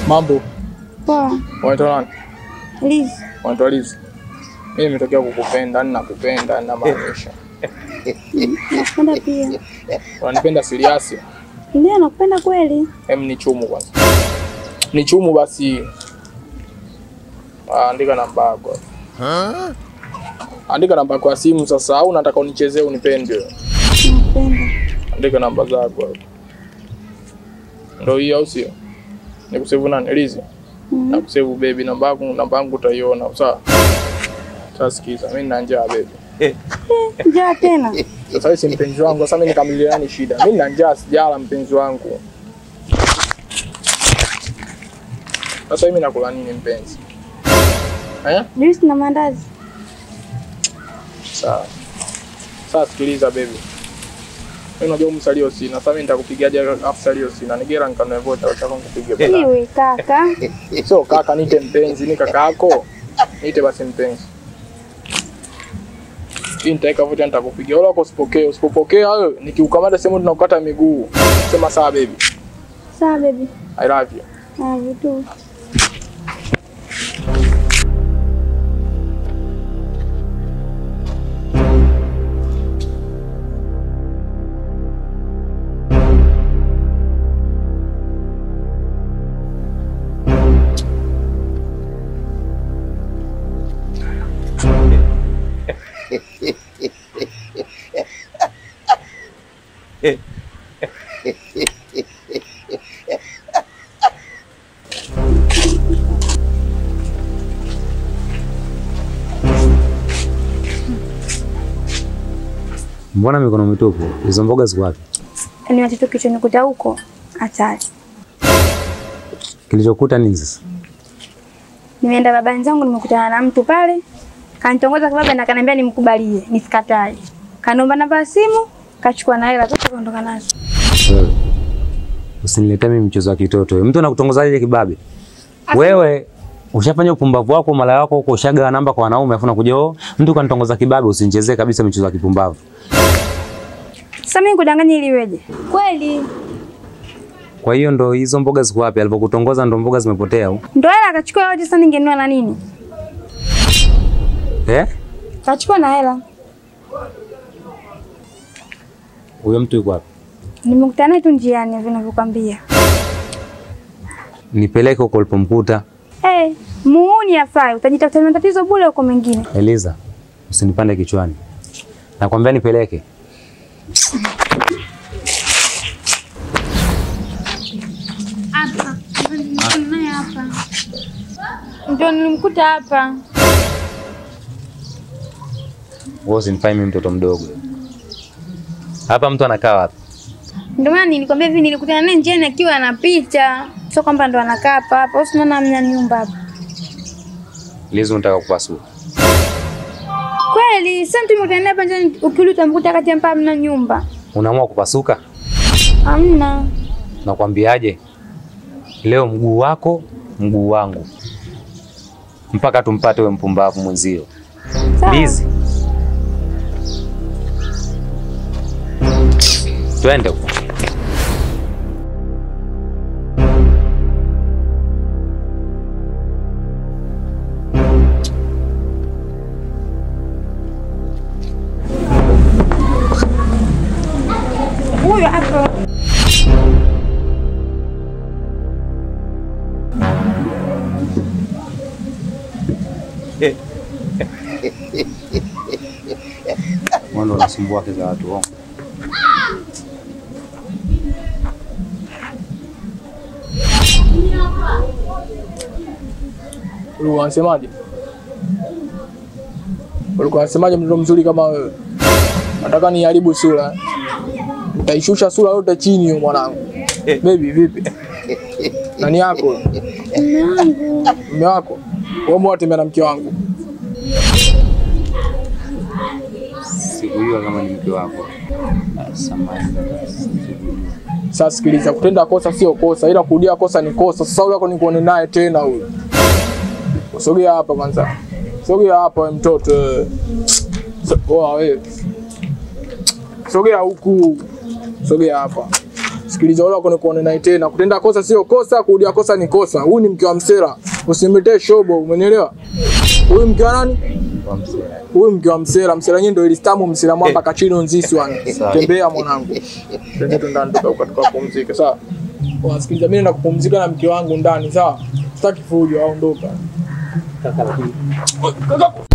Mambo, Poa. unaitwa nani? Liz. Unaitwa Liz. Mimi nimetokea kukupenda, yani nakupenda, yani namaanisha. Nakupenda pia. Unanipenda serious? Ndio nakupenda kweli. Hem, ni chumu kwanza. Ni chumu basi. Ah, andika namba yako. Andika namba yako ya simu sasa au unataka unichezee unipende? Nakupenda. Andika namba zako hapo. Ndio hiyo au sio? Nikusevu nani? Lizi. Mhm. Nakusevu baby, namba yangu namba yangu utaiona, sawa? Sasa sikiza, mimi nina njaa baby. Njaa tena. Sasa wewe si mpenzi wangu, sasa mimi nikamiliani shida. Mimi nina njaa sijala mpenzi wangu. Sasa mimi nakula nini mpenzi? Eh? Juice na mandazi. Sawa. Sasa sikiliza baby. Mimi unajua msalio sina. Sasa mimi nitakupigaje afu salio sina. Nigera nikanue vocha acha nikupige bala. Iwe kaka. Sio kaka, niite mpenzi, ni kaka yako. Niite basi mpenzi. Hii nitaweka vocha nitakupigia. Wala usipokee, usipopokea wewe nikiukamata sehemu tunakukata miguu. Sema sawa baby. Sawa baby. I love you. Ah, vitu. Mbona mikono mitupu? Hizo mboga ziko wapi? Ni watoto kichonikuta huko. Hatari. Kilichokuta nini sasa? Nimeenda baba zangu nimekutana na mtu pale. Kanitongoza kwa baba na kaniambia nimkubalie, nisikatae. Kaniomba namba ya simu, kachukua na hela zote kaondoka nazo. Wewe. Usiniletee mimi mchezo wa kitoto. Mtu anakutongozaje kibabe? Wewe ushafanya upumbavu wako mara wako huko ushaga namba kwa wanaume afu unakuja oh, mtu kanitongoza kibabe usinichezee kabisa michezo ya kipumbavu. Sasa mimi kudanganya ili iweje? Kweli. Kwa hiyo ndo hizo mboga ziko wapi? Alipokutongoza ndo mboga zimepotea au? Ndio hela akachukua yote, sasa ningenunua na nini? Eh? Kachukua na hela. Huyo mtu yuko wapi? Nimekutana naye tu njiani vinavyokwambia. Nipeleke huko ulipomkuta. Eh, muuni afai, utajitafuta matatizo bure huko mengine. Eliza, usinipande kichwani. Nakwambia nipeleke. Hapa. Naye hapa. Ndio nilimkuta hapa. Wewe usinifanye mimi mtoto mdogo. Hapa mtu anakaa wapi? Ndio maana nilikwambia hivi nilikutana naye njiani akiwa anapita. Sio kwamba ndo anakaa hapa hapa. Usiona mna nyumba hapa. Lizo unataka kupasua. Kweli, sasa mtu nimekutana naye hapa njiani ukirudi utamkuta kati ya mpaa mna nyumba. Unaamua kupasuka? Hamna. Nakwambiaje? Leo mguu wako, mguu wangu. Mpaka tumpate we mpumbavu mwenzio. Sawa. Lizi. Twende huko. Huyo hapo. Mwendo unasumbua wake za watu. Ongo. Ulikuwa unasemaje? Ulikuwa unasemaje mtoto mzuri kama wewe? Nataka niharibu sura. Nitaishusha sura yote chini hiyo mwanangu. Baby vipi? Nani yako? Mume wako? Wewe mwatembea na mke wangu. Sikujua kama ni mke wako. Samahani. Sasa sikiliza, kutenda kosa sio kosa, ila kurudia kosa ni kosa. Sasa yule yako nikuone naye tena huyo. Sogea hapa kwanza. Sogea hapa wewe mtoto. wewe. So- Poa wewe. Sogea huku. Sogea hapa. Sikiliza wala wako nikuone naye tena. Kutenda kosa sio kosa, kurudia kosa ni kosa. Huyu ni mke wa msela. Usimletee shobo, umenielewa? Huyu mke wa nani? Huyu mke wa msela. Msela yenyewe ndio ilistamu msela mwamba kachino nzisi wana. Tembea mwanangu. Twende tu ndani tuka tukapumzike, sawa? Wasikiliza, mimi naenda kupumzika na mke wangu ndani, sawa? Sitaki fujo, aondoka. Kaka